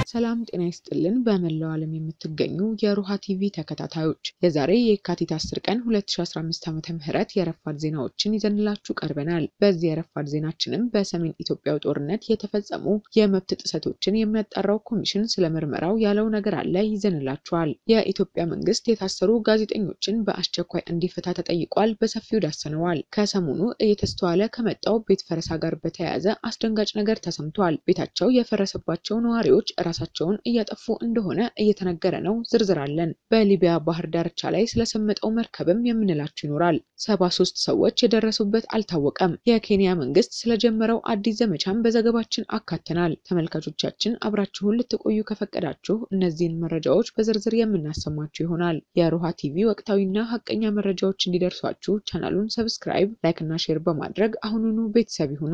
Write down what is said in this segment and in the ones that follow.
ሰላም ጤና ይስጥልን። በመላው ዓለም የምትገኙ የሮሃ ቲቪ ተከታታዮች የዛሬ የካቲት 10 ቀን 2015 ዓ.ም የረፋድ ዜናዎችን ይዘንላችሁ ቀርበናል። በዚህ የረፋድ ዜናችንም በሰሜን ኢትዮጵያው ጦርነት የተፈጸሙ የመብት ጥሰቶችን የሚያጣራው ኮሚሽን ስለ ምርመራው ያለው ነገር አለ ይዘንላችኋል። የኢትዮጵያ መንግስት የታሰሩ ጋዜጠኞችን በአስቸኳይ እንዲፈታ ተጠይቋል። በሰፊው ዳሰነዋል። ከሰሞኑ እየተስተዋለ ከመጣው ቤት ፈረሳ ጋር በተያያዘ አስደንጋጭ ነገር ተሰምቷል። ቤታቸው የፈረሰባቸው ነዋሪዎች ራሳቸውን እያጠፉ እንደሆነ እየተነገረ ነው። ዝርዝር አለን። በሊቢያ ባህር ዳርቻ ላይ ስለሰመጠው መርከብም የምንላችሁ ይኖራል። ሰባ ሶስት ሰዎች የደረሱበት አልታወቀም። የኬንያ መንግስት ስለጀመረው አዲስ ዘመቻም በዘገባችን አካተናል። ተመልካቾቻችን አብራችሁን ልትቆዩ ከፈቀዳችሁ እነዚህን መረጃዎች በዝርዝር የምናሰማችሁ ይሆናል። የሮሃ ቲቪ ወቅታዊና ሀቀኛ መረጃዎች እንዲደርሷችሁ ቻናሉን ሰብስክራይብ፣ ላይክ እና ሼር በማድረግ አሁኑኑ ቤተሰብ ይሁኑ።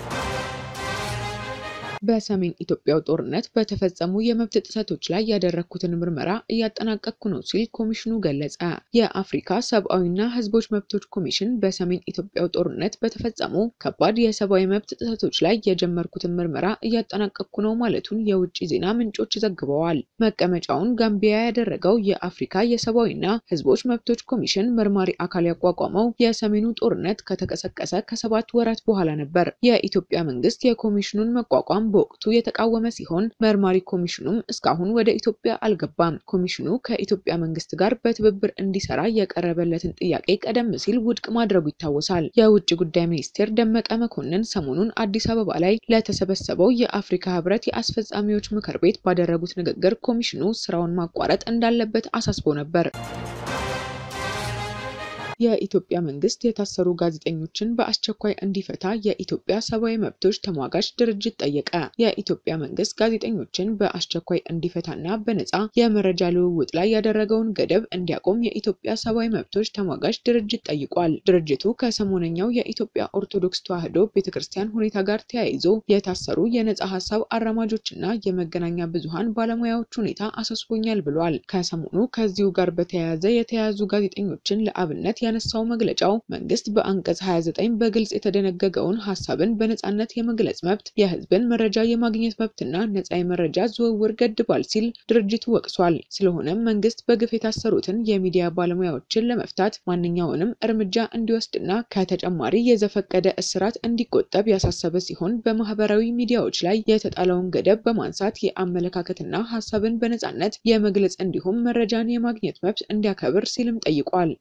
በሰሜን ኢትዮጵያው ጦርነት በተፈጸሙ የመብት ጥሰቶች ላይ ያደረግኩትን ምርመራ እያጠናቀቅኩ ነው ሲል ኮሚሽኑ ገለጸ። የአፍሪካ ሰብአዊና ሕዝቦች መብቶች ኮሚሽን በሰሜን ኢትዮጵያው ጦርነት በተፈጸሙ ከባድ የሰብአዊ መብት ጥሰቶች ላይ የጀመርኩትን ምርመራ እያጠናቀቅኩ ነው ማለቱን የውጭ ዜና ምንጮች ዘግበዋል። መቀመጫውን ጋምቢያ ያደረገው የአፍሪካ የሰብአዊና ሕዝቦች መብቶች ኮሚሽን መርማሪ አካል ያቋቋመው የሰሜኑ ጦርነት ከተቀሰቀሰ ከሰባት ወራት በኋላ ነበር። የኢትዮጵያ መንግስት የኮሚሽኑን መቋቋም በወቅቱ የተቃወመ ሲሆን መርማሪ ኮሚሽኑም እስካሁን ወደ ኢትዮጵያ አልገባም። ኮሚሽኑ ከኢትዮጵያ መንግስት ጋር በትብብር እንዲሰራ የቀረበለትን ጥያቄ ቀደም ሲል ውድቅ ማድረጉ ይታወሳል። የውጭ ጉዳይ ሚኒስቴር ደመቀ መኮንን ሰሞኑን አዲስ አበባ ላይ ለተሰበሰበው የአፍሪካ ህብረት የአስፈጻሚዎች ምክር ቤት ባደረጉት ንግግር ኮሚሽኑ ስራውን ማቋረጥ እንዳለበት አሳስቦ ነበር። የኢትዮጵያ መንግስት የታሰሩ ጋዜጠኞችን በአስቸኳይ እንዲፈታ የኢትዮጵያ ሰብአዊ መብቶች ተሟጋች ድርጅት ጠየቀ። የኢትዮጵያ መንግስት ጋዜጠኞችን በአስቸኳይ እንዲፈታና በነፃ የመረጃ ልውውጥ ላይ ያደረገውን ገደብ እንዲያቆም የኢትዮጵያ ሰብአዊ መብቶች ተሟጋች ድርጅት ጠይቋል። ድርጅቱ ከሰሞነኛው የኢትዮጵያ ኦርቶዶክስ ተዋሕዶ ቤተክርስቲያን ሁኔታ ጋር ተያይዞ የታሰሩ የነፃ ሀሳብ አራማጆችና የመገናኛ ብዙሃን ባለሙያዎች ሁኔታ አሳስቦኛል ብሏል። ከሰሞኑ ከዚሁ ጋር በተያያዘ የተያዙ ጋዜጠኞችን ለአብነት ያነሳው መግለጫው መንግስት በአንቀጽ 29 በግልጽ የተደነገገውን ሀሳብን በነጻነት የመግለጽ መብት፣ የህዝብን መረጃ የማግኘት መብትና ነጻ የመረጃ ዝውውር ገድቧል ሲል ድርጅቱ ወቅሷል። ስለሆነም መንግስት በግፍ የታሰሩትን የሚዲያ ባለሙያዎችን ለመፍታት ማንኛውንም እርምጃ እንዲወስድና ከተጨማሪ የዘፈቀደ እስራት እንዲቆጠብ ያሳሰበ ሲሆን በማህበራዊ ሚዲያዎች ላይ የተጣለውን ገደብ በማንሳት የአመለካከትና ሀሳብን በነጻነት የመግለጽ እንዲሁም መረጃን የማግኘት መብት እንዲያከብር ሲልም ጠይቋል።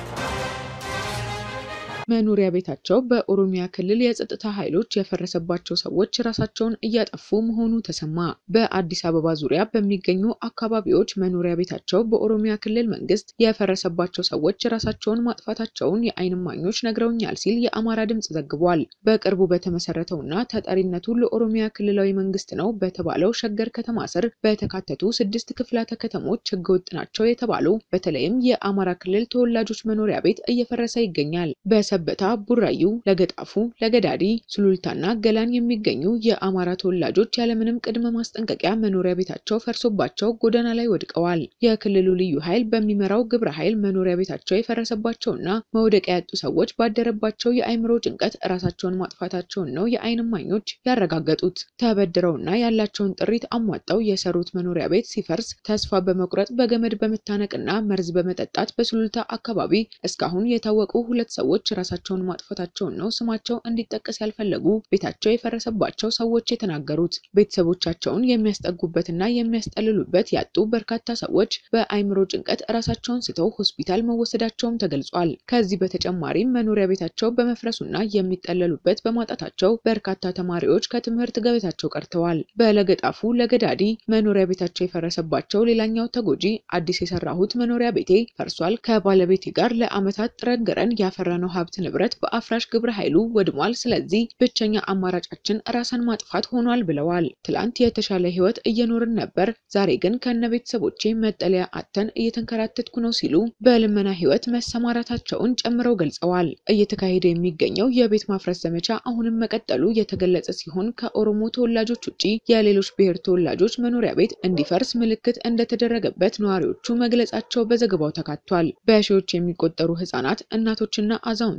መኖሪያ ቤታቸው በኦሮሚያ ክልል የጸጥታ ኃይሎች የፈረሰባቸው ሰዎች ራሳቸውን እያጠፉ መሆኑ ተሰማ። በአዲስ አበባ ዙሪያ በሚገኙ አካባቢዎች መኖሪያ ቤታቸው በኦሮሚያ ክልል መንግስት የፈረሰባቸው ሰዎች ራሳቸውን ማጥፋታቸውን የዓይን እማኞች ነግረውኛል ሲል የአማራ ድምጽ ዘግቧል። በቅርቡ በተመሰረተውና ተጠሪነቱ ለኦሮሚያ ክልላዊ መንግስት ነው በተባለው ሸገር ከተማ ስር በተካተቱ ስድስት ክፍላተ ከተሞች ህገወጥ ናቸው የተባሉ በተለይም የአማራ ክልል ተወላጆች መኖሪያ ቤት እየፈረሰ ይገኛል። በሰበታ፣ ቡራዩ፣ ለገጣፉ፣ ለገዳዲ፣ ሱሉልታና ገላን የሚገኙ የአማራ ተወላጆች ያለምንም ቅድመ ማስጠንቀቂያ መኖሪያ ቤታቸው ፈርሶባቸው ጎዳና ላይ ወድቀዋል። የክልሉ ልዩ ኃይል በሚመራው ግብረ ኃይል መኖሪያ ቤታቸው የፈረሰባቸውና መውደቂያ ያጡ ሰዎች ባደረባቸው የአእምሮ ጭንቀት ራሳቸውን ማጥፋታቸውን ነው የዓይን እማኞች ያረጋገጡት። ተበድረውና ያላቸውን ጥሪት አሟጠው የሰሩት መኖሪያ ቤት ሲፈርስ ተስፋ በመቁረጥ በገመድ በመታነቅና መርዝ በመጠጣት በሱሉልታ አካባቢ እስካሁን የታወቁ ሁለት ሰዎች ራሳቸውን ማጥፋታቸውን ነው ስማቸው እንዲጠቀስ ያልፈለጉ ቤታቸው የፈረሰባቸው ሰዎች የተናገሩት። ቤተሰቦቻቸውን የሚያስጠጉበትና የሚያስጠልሉበት ያጡ በርካታ ሰዎች በአእምሮ ጭንቀት ራሳቸውን ስተው ሆስፒታል መወሰዳቸውም ተገልጿል። ከዚህ በተጨማሪም መኖሪያ ቤታቸው በመፍረሱና የሚጠለሉበት በማጣታቸው በርካታ ተማሪዎች ከትምህርት ገበታቸው ቀርተዋል። በለገጣፉ ለገዳዲ መኖሪያ ቤታቸው የፈረሰባቸው ሌላኛው ተጎጂ አዲስ የሰራሁት መኖሪያ ቤቴ ፈርሷል። ከባለቤቴ ጋር ለዓመታት ጥረን ግረን ያፈራነው ሀብት ንብረት በአፍራሽ ግብረ ኃይሉ ወድሟል። ስለዚህ ብቸኛ አማራጫችን ራስን ማጥፋት ሆኗል ብለዋል። ትላንት የተሻለ ህይወት እየኖርን ነበር፣ ዛሬ ግን ከነ ቤተሰቦቼ መጠለያ አጥተን እየተንከራተትኩ ነው ሲሉ በልመና ህይወት መሰማራታቸውን ጨምረው ገልጸዋል። እየተካሄደ የሚገኘው የቤት ማፍረስ ዘመቻ አሁንም መቀጠሉ የተገለጸ ሲሆን ከኦሮሞ ተወላጆች ውጪ የሌሎች ብሔር ተወላጆች መኖሪያ ቤት እንዲፈርስ ምልክት እንደተደረገበት ነዋሪዎቹ መግለጻቸው በዘገባው ተካቷል። በሺዎች የሚቆጠሩ ህጻናት፣ እናቶችና አዛውንቶች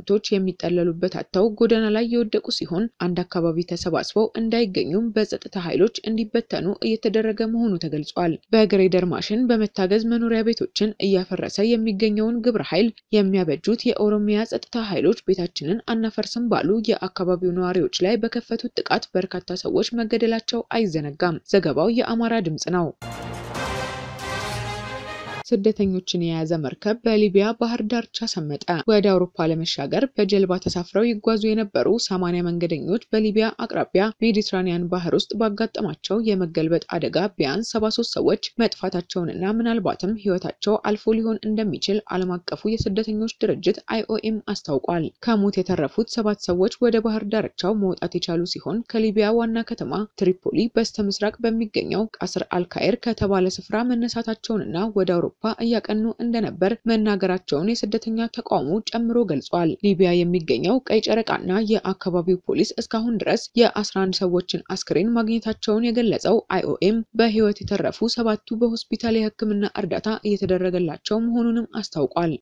አዛውንቶች የሚጠለሉበት አጥተው ጎዳና ላይ የወደቁ ሲሆን አንድ አካባቢ ተሰባስበው እንዳይገኙም በጸጥታ ኃይሎች እንዲበተኑ እየተደረገ መሆኑ ተገልጿል። በግሬደር ማሽን በመታገዝ መኖሪያ ቤቶችን እያፈረሰ የሚገኘውን ግብረ ኃይል የሚያበጁት የኦሮሚያ ጸጥታ ኃይሎች ቤታችንን አናፈርስም ባሉ የአካባቢው ነዋሪዎች ላይ በከፈቱት ጥቃት በርካታ ሰዎች መገደላቸው አይዘነጋም። ዘገባው የአማራ ድምጽ ነው። ስደተኞችን የያዘ መርከብ በሊቢያ ባህር ዳርቻ ሰመጠ። ወደ አውሮፓ ለመሻገር በጀልባ ተሳፍረው ይጓዙ የነበሩ ሰማንያ መንገደኞች በሊቢያ አቅራቢያ ሜዲትራኒያን ባህር ውስጥ ባጋጠማቸው የመገልበጥ አደጋ ቢያንስ 73 ሰዎች መጥፋታቸውንና ምናልባትም ሕይወታቸው አልፎ ሊሆን እንደሚችል ዓለም አቀፉ የስደተኞች ድርጅት አይኦኤም አስታውቋል። ከሞት የተረፉት ሰባት ሰዎች ወደ ባህር ዳርቻው መውጣት የቻሉ ሲሆን ከሊቢያ ዋና ከተማ ትሪፖሊ በስተ ምስራቅ በሚገኘው ቃስር አልካይር ከተባለ ስፍራ መነሳታቸውንና ወደ አውሮፓ እያቀኑ እንደነበር መናገራቸውን የስደተኛ ተቋሙ ጨምሮ ገልጿል። ሊቢያ የሚገኘው ቀይ ጨረቃና የአካባቢው ፖሊስ እስካሁን ድረስ የ11 ሰዎችን አስክሬን ማግኘታቸውን የገለጸው አይኦኤም በሕይወት የተረፉ ሰባቱ በሆስፒታል የሕክምና እርዳታ እየተደረገላቸው መሆኑንም አስታውቋል።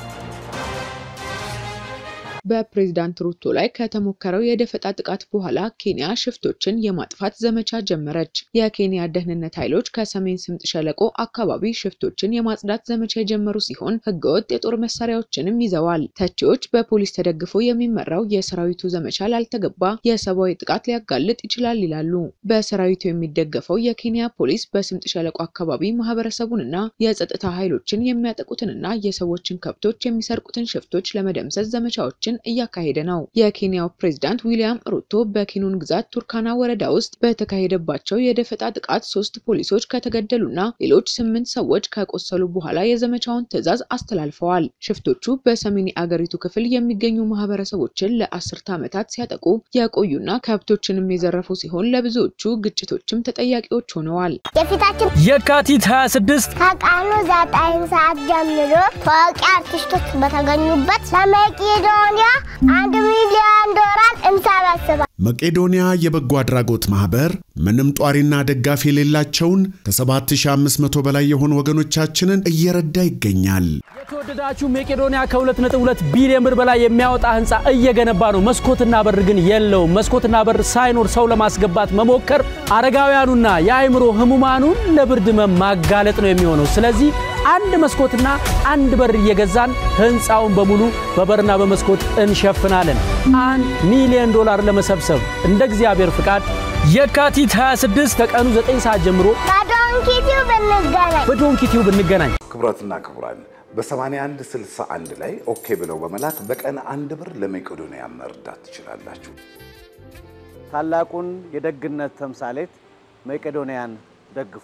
በፕሬዝዳንት ሩቶ ላይ ከተሞከረው የደፈጣ ጥቃት በኋላ ኬንያ ሽፍቶችን የማጥፋት ዘመቻ ጀመረች። የኬንያ ደህንነት ኃይሎች ከሰሜን ስምጥ ሸለቆ አካባቢ ሽፍቶችን የማጽዳት ዘመቻ የጀመሩ ሲሆን ህገወጥ የጦር መሳሪያዎችንም ይዘዋል። ተቺዎች በፖሊስ ተደግፎ የሚመራው የሰራዊቱ ዘመቻ ላልተገባ የሰብአዊ ጥቃት ሊያጋልጥ ይችላል ይላሉ። በሰራዊቱ የሚደገፈው የኬንያ ፖሊስ በስምጥ ሸለቆ አካባቢ ማህበረሰቡንና የጸጥታ ኃይሎችን የሚያጠቁትንና የሰዎችን ከብቶች የሚሰርቁትን ሽፍቶች ለመደምሰስ ዘመቻዎችን እያካሄደ ነው። የኬንያው ፕሬዝዳንት ዊሊያም ሩቶ በኪኑን ግዛት ቱርካና ወረዳ ውስጥ በተካሄደባቸው የደፈጣ ጥቃት ሶስት ፖሊሶች ከተገደሉና ሌሎች ስምንት ሰዎች ከቆሰሉ በኋላ የዘመቻውን ትዕዛዝ አስተላልፈዋል። ሽፍቶቹ በሰሜን የአገሪቱ ክፍል የሚገኙ ማህበረሰቦችን ለአስርተ ዓመታት ሲያጠቁ የቆዩና ከብቶችንም የዘረፉ ሲሆን ለብዙዎቹ ግጭቶችም ተጠያቂዎች ሆነዋል። የፊታችን የካቲት 26 ከቀኑ ዘጠኝ ሰዓት ጀምሮ ታዋቂ አርቲስቶች በተገኙበት ለመቄዶንያ አንድ ሚሊዮን ዶላር እንሰበስባል። መቄዶንያ የበጎ አድራጎት ማህበር ምንም ጧሪና ደጋፊ የሌላቸውን ከ7500 በላይ የሆኑ ወገኖቻችንን እየረዳ ይገኛል። የተወደዳችሁ መቄዶንያ ከ2.2 ቢሊዮን ብር በላይ የሚያወጣ ህንፃ እየገነባ ነው። መስኮትና በር ግን የለውም። መስኮትና በር ሳይኖር ሰው ለማስገባት መሞከር አረጋውያኑና የአእምሮ ህሙማኑን ለብርድ ህመም ማጋለጥ ነው የሚሆነው። ስለዚህ አንድ መስኮትና አንድ በር እየገዛን ህንፃውን በሙሉ በበርና በመስኮት እንሸፍናለን። አንድ ሚሊዮን ዶላር ለመሰብሰብ እንደ እግዚአብሔር ፍቃድ የካቲት 26 ከቀኑ 9 ሰዓት ጀምሮ በዶንኪቲው ብንገናኝ በዶንኪቲው ብንገናኝ ክቡራትና ክቡራን በ81 61 ላይ ኦኬ ብለው በመላክ በቀን አንድ ብር ለመቄዶንያ መርዳት ትችላላችሁ። ታላቁን የደግነት ተምሳሌት መቄዶንያን ደግፉ።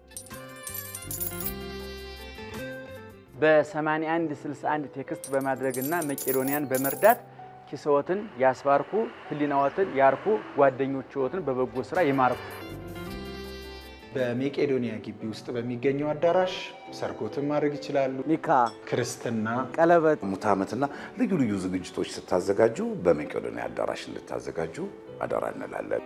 በ81 61 ቴክስት በማድረግና መቄዶንያን በመርዳት ኪስዎትን ያስባርኩ፣ ህሊናዎትን ያርኩ፣ ጓደኞችዎትን በበጎ ስራ ይማርኩ። በሜቄዶንያ ግቢ ውስጥ በሚገኘው አዳራሽ ሰርጎትን ማድረግ ይችላሉ። ኒካ፣ ክርስትና፣ ቀለበት ሙት ዓመትና ልዩ ልዩ ዝግጅቶች ስታዘጋጁ በመቄዶንያ አዳራሽ እንድታዘጋጁ አደራ እንላለን።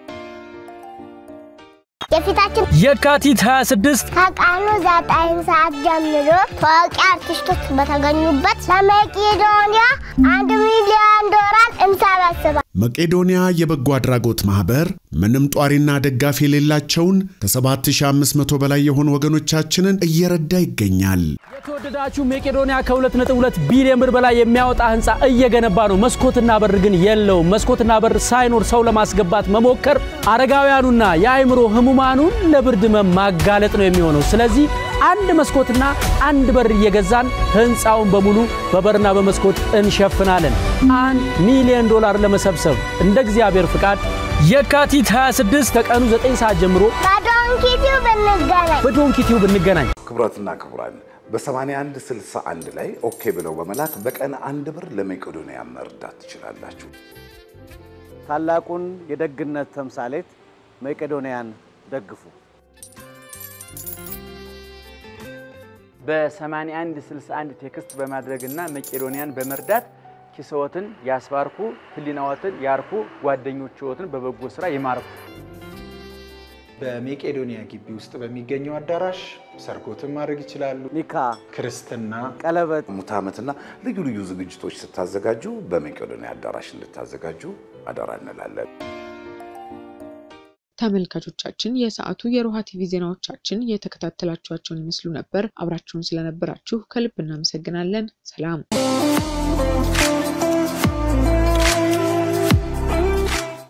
የፊታችን የካቲት 26 ከቀኑ ዘጠኝ ሰዓት ጀምሮ ታዋቂ አርቲስቶች በተገኙበት ለመቄዶንያ አንድ ሚሊዮን ዶላር እንሰበስባል። መቄዶንያ የበጎ አድራጎት ማህበር ምንም ጧሪና ደጋፊ የሌላቸውን ከ7500 በላይ የሆኑ ወገኖቻችንን እየረዳ ይገኛል። የተወደዳችሁ መቄዶንያ ከ2.2 ቢሊዮን ብር በላይ የሚያወጣ ህንፃ እየገነባ ነው። መስኮትና በር ግን የለውም። መስኮትና በር ሳይኖር ሰው ለማስገባት መሞከር አረጋውያኑና የአእምሮ ህሙማኑን ለብርድ ህመም ማጋለጥ ነው የሚሆነው። ስለዚህ አንድ መስኮትና አንድ በር እየገዛን ህንፃውን በሙሉ በበርና በመስኮት እንሸፍናለን። አንድ ሚሊዮን ዶላር ለመሰብሰብ እንደ እግዚአብሔር ፍቃድ የካቲት 26 ከቀኑ 9 ሰዓት ጀምሮ በዶንኪቲው ብንገናኝ በዶንኪቲው ብንገናኝ ክቡራትና ክቡራን በ81 61 ላይ ኦኬ ብለው በመላክ በቀን አንድ ብር ለመቄዶንያ መርዳት ትችላላችሁ። ታላቁን የደግነት ተምሳሌት መቄዶንያን ደግፉ። በ81 61 ቴክስት በማድረግና መቄዶንያን በመርዳት ኪስዎትን ያስባርኩ፣ ህሊናዎትን ያርኩ፣ ጓደኞችዎትን በበጎ ስራ ይማርኩ። በሜቄዶኒያ ግቢ ውስጥ በሚገኘው አዳራሽ ሰርጎትን ማድረግ ይችላሉ። ኒካ፣ ክርስትና፣ ቀለበት፣ ሙት ዓመትና ልዩ ልዩ ዝግጅቶች ስታዘጋጁ በሜቄዶኒያ አዳራሽ እንድታዘጋጁ አደራ እንላለን። ተመልካቾቻችን የሰዓቱ የሮሃ ቲቪ ዜናዎቻችን የተከታተላችኋቸውን ይመስሉ ነበር። አብራችሁን ስለነበራችሁ ከልብ እናመሰግናለን። ሰላም